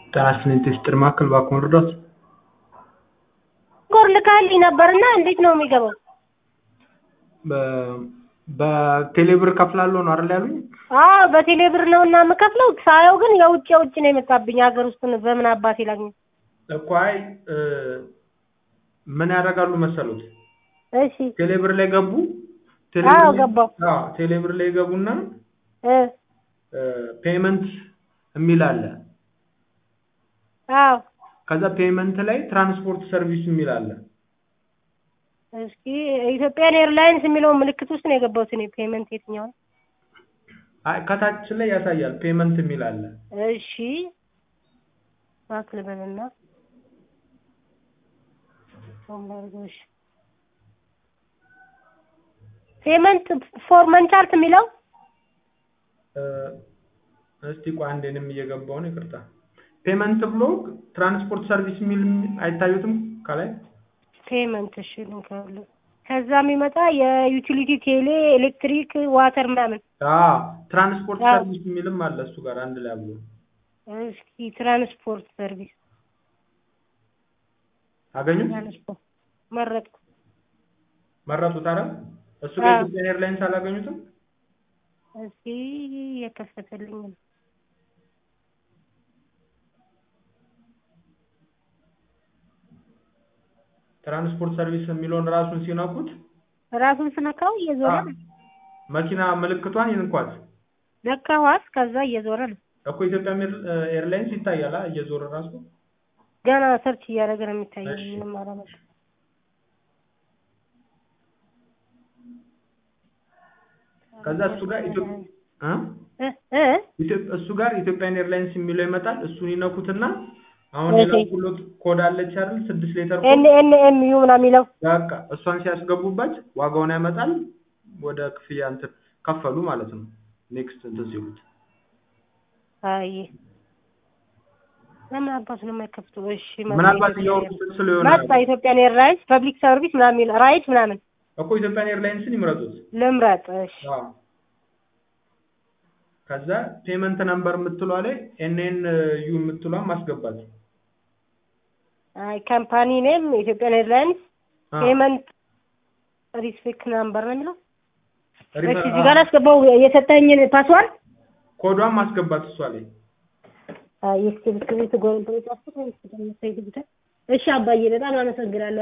ጤና ይስጥልኝ ቴስጥር ማዕከል እባክዎ ልርዳዎት? ኮር ልካልኝ ነበርና እንዴት ነው የሚገባው? በቴሌ ብር እከፍላለሁ ነው አይደል ያሉኝ? አዎ በቴሌ ብር ነው እና የምከፍለው። ሳየው ግን የውጭ የውጭ ነው የመጣብኝ። ሀገር ውስጥ በምን አባቴ ላግኘው? እኮ አይ ምን ያደርጋሉ መሰሉት? እሺ ቴሌ ብር ላይ ገቡ። ቴሌ አዎ ብር ላይ- ገባሁ። አዎ ቴሌ ብር ላይ ገቡና እ ፔመንት የሚል አለ። አዎ ከዛ ፔመንት ላይ ትራንስፖርት ሰርቪስ የሚል አለ። እስኪ ኢትዮጵያን ኤርላይንስ የሚለውን ምልክት ውስጥ ነው የገባሁት እኔ። ፔመንት የትኛው ነው? አይ ከታች ላይ ያሳያል ፔመንት የሚል አለ። እሺ ባክ ልበልና ሶምባርጎሽ ፔመንት ፎር መንቻርት የሚለው እ እስቲ ቆይ አንዴ እኔም እየገባሁ ነው ይቅርታ። ፔመንት ብሎ ትራንስፖርት ሰርቪስ የሚል አይታዩትም ከላይ? ፔመንት እሺ ልንከውል ከዛ የሚመጣ የዩቲሊቲ ቴሌ፣ ኤሌክትሪክ፣ ዋተር ምናምን። አዎ ትራንስፖርት አዎ። ሰርቪስ የሚልም አለ እሱ ጋር አንድ ላይ አብሎ። እስኪ ትራንስፖርት ሰርቪስ አገኙት? ትራንስፖርት መረጥኩ። መረጡት አይደል? እሱ ላይ አዎ። ኢትዮጵያን ኤርላይንስ አላገኙትም? እስኪ የከፈተልኝ ነው። ትራንስፖርት ሰርቪስ የሚለውን ራሱን ሲነኩት ራሱን ስነካው እየዞረ አዎ። ነው። መኪና ምልክቷን ይንኳት ነካኋት፣ ከዛ እየዞረ ነው። እኮ ኢትዮጵያ ኤርላይንስ ይታያል አ እየዞረ ራሱ ገና ሰርች እያደረገ ነው የሚታየው። እሺ። ምንም አላመጣም። ከዛ እሱ ጋር ኢትዮጵያ እ እ እ ኢትዮጵ- እሱ ጋር ኢትዮጵያን ኤርላይንስ የሚለው ይመጣል። እሱን ይነኩትና አሁን እሺ። የላኩሎት ኮድ አለች አይደል? ስድስት ሌተር ኤን ኮድ ኤን ኤም ዩ ምናምን የሚለው በቃ እሷን ሲያስገቡበት ዋጋውን ያመጣል። ወደ ክፍያ እንትን ከፈሉ ማለት ነው። ኔክስት እንትን ሲሉት አይ ለምን አባቱ ነው የማይከፍተው? እሺ መጣ ምናልባት ኢትዮጵያን እያወሩት ስለሆነ መጣ ኢትዮጵያን ኤርላይንስ ፐብሊክ ሰርቪስ ምናምን የሚል ራይድ ምናምን እኮ ኢትዮጵያን ኤርላይንስን ይምረጡት። ልምረጥ። እሺ አዎ። ከዛ ፔመንት ነምበር የምትሏ ላይ ኤንኤን ዩ የምትሏን ማስገባት። አይ ካምፓኒ ኔም ኢትዮጵያን ኤርላይንስ አዎ። ፔመንት ሪስፔክት ናምበር ነው የሚለው። ሪፈ- እሺ እዚህ ጋር አስገባው የሰጠኝን ፓስዋርድ። ኮዷን ማስገባት እሷ ላይ አይ እስኪ ብስክሌት ጎል ብሎ ጻፍኩት። እሺ አባዬ በጣም አመሰግናለሁ።